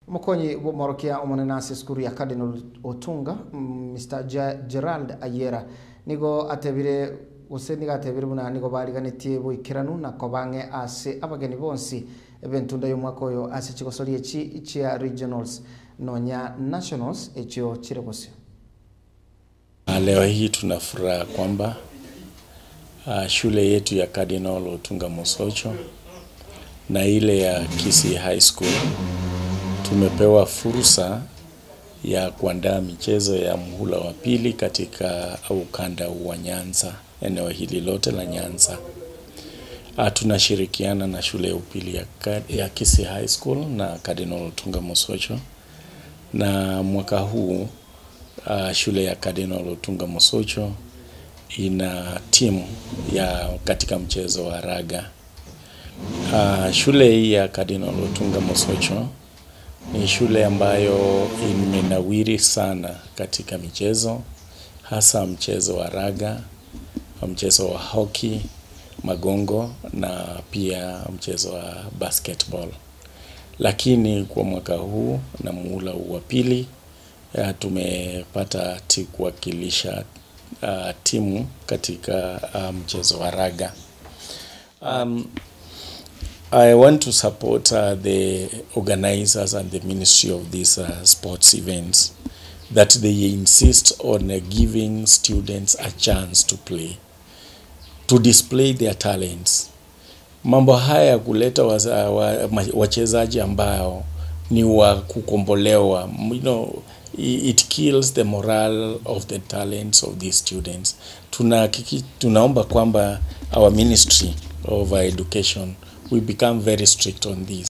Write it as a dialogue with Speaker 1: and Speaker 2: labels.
Speaker 1: mukonyi bomorokia omonenasi skuru ya cardinal otunga mm, mr Ge- gerald ayera nigo atebire gose nigo atebire buna nigo bariganitie boikeranu na kobange ase abageni bonsi ebentunda y'omwaka oyo ase chigosori echi chia regionals nonya nationals echio chire gosio
Speaker 2: Ah, Leo hii tuna furaha kwamba uh, shule yetu ya Cardinal Otunga Mosocho na ile ya Kisii High School tumepewa fursa ya kuandaa michezo ya muhula wa pili katika ukanda wa Nyanza, eneo hili lote la Nyanza. Uh, tunashirikiana na shule ya upili ya, Ka- ya Kisii High School na Cardinal Otunga Mosocho na mwaka huu uh, shule ya Cardinal Otunga Mosocho ina timu ya katika mchezo wa raga. Uh, shule hii ya Cardinal Otunga Mosocho ni shule ambayo imenawiri sana katika michezo, hasa mchezo wa raga, mchezo wa hockey, magongo na pia mchezo wa basketball. Lakini kwa mwaka huu na muhula huu wa pili uh, tumepata ti kuwakilisha uh, timu katika uh, mchezo wa raga. Um, I want to support uh, the organizers and the ministry of these uh, sports events that they insist on uh, giving students a chance to play, to display their talents. Mambo haya ya kuleta waza- wa- ma- wachezaji ambao ni wa kukombolewa, you know, i- it kills the morale of the talents of these students. Tuna, tunaomba kwamba our ministry of education we become very strict on this.